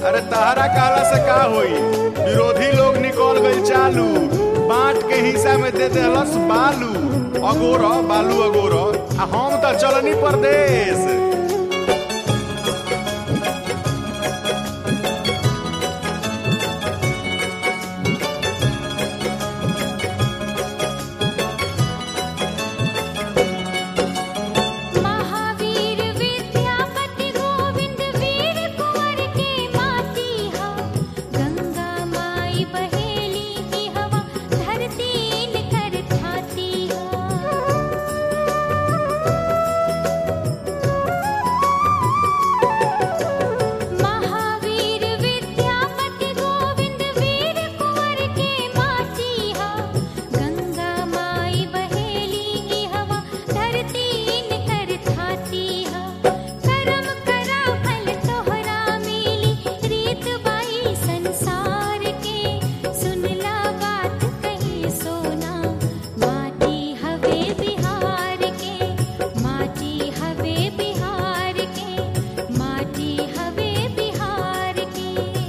अरे तहरा काला से का होई विरोधी लोग निकल गई चालू बांट के हिस्सा में दे देलस बालू अगोर बालू अगोर आ हम तो चलनी परदेश महावीर विद्यापति गोविंद वीर कुंवर के माटी हा गंगा माई बहेली की हवा धरती कर छाती हा महावीर विद्यापति गोविंद वीर कुंवर के माटी हा गंगा माई बहेली की हवा धरती कर छाती हा करम करा फल तोहरा मिली रीत बाई संसार के सुनला बात कही सोना माटी हवे बिहार के माटी हवे बिहार के माटी हवे बिहार के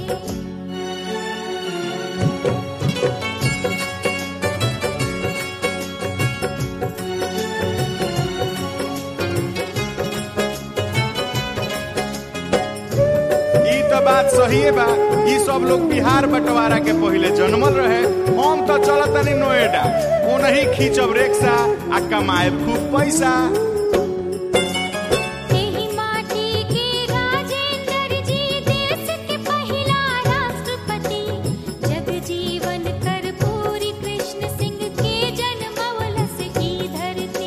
ई तो बात सही बा ई सब लोग बिहार बंटवारा के पहिले जन्मल रहे हम तो चलतनी नोएडा ओनही खींचब रिक्शा आ कमाएब खूब पैसा एही माटी के राजेंद्र जी देश के पहिला राष्ट्रपति जगजीवन कर्पूरी कृष्ण सिंह के जन्मवलस की धरती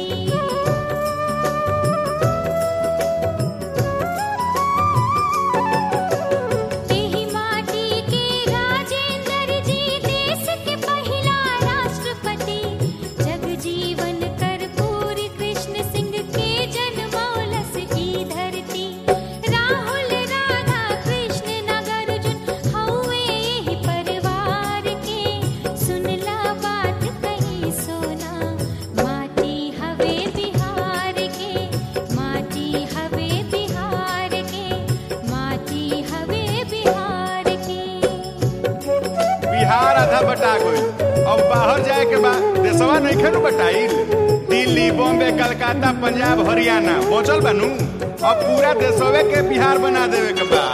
एही माटी के राजेंद्र जी देश के पहिला राष्ट्रपति जगजीवन कर्पूरी कृष्ण सिंह के जन्मौलस की धरती राहुल राधा कृष्ण नागार्जुन हौवे एही परिवार के सुनला बात कही सोना माटी हवे बिहार के माटी हवे बिहार के माटी हवे बिहार के बिहार आधा बटा गई अब बाहर जाए के बाद देशवा नहीं खेलू बटाई दिल्ली बॉम्बे कलकत्ता पंजाब हरियाणा पहुंचल बनू अब पूरा देशवे के बिहार बना देवे के बा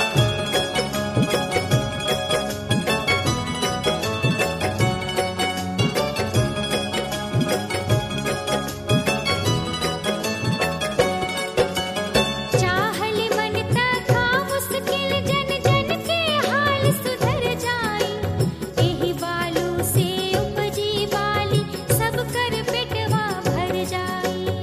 चाहल मन तथा मुश्किल जन जन के हाल सुधर जाई एही बालू से उपजी बाली सब कर पेटवा भर जाई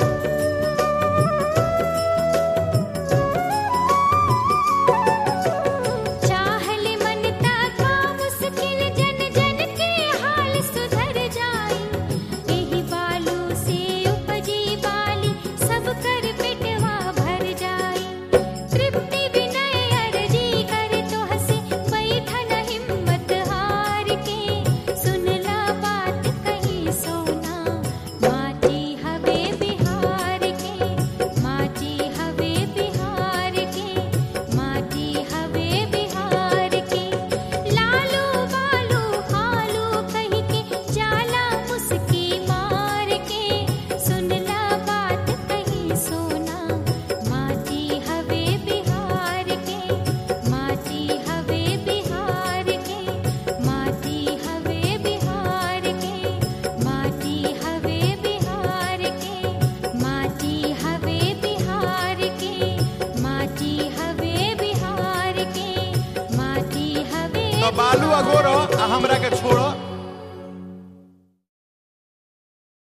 चाहल मन तथा मुश्किल जन जन के हाल सुधर जाई एही बालू से उपजी बाली सब कर पेटवा भर जाई तृप्ति विनय अर्जी कर तो हसे बैठन हिम्मत हार के सुनला बात कही सोना माटी हवे बिहार के माटी हवे बिहार के माटी हवे बिहार के लालू बालू हालू कही के जाला मुस्की मार के सुनला बात कही सोना माटी हवे बिहार के माटी हवे बिहार के माटी हवे बिहार के माटी हवे बिहार के माटी हवे बिहार के माटी हवे बिहार के माटी हवे तो बालू अगोरो आ हमरा के छोड़ो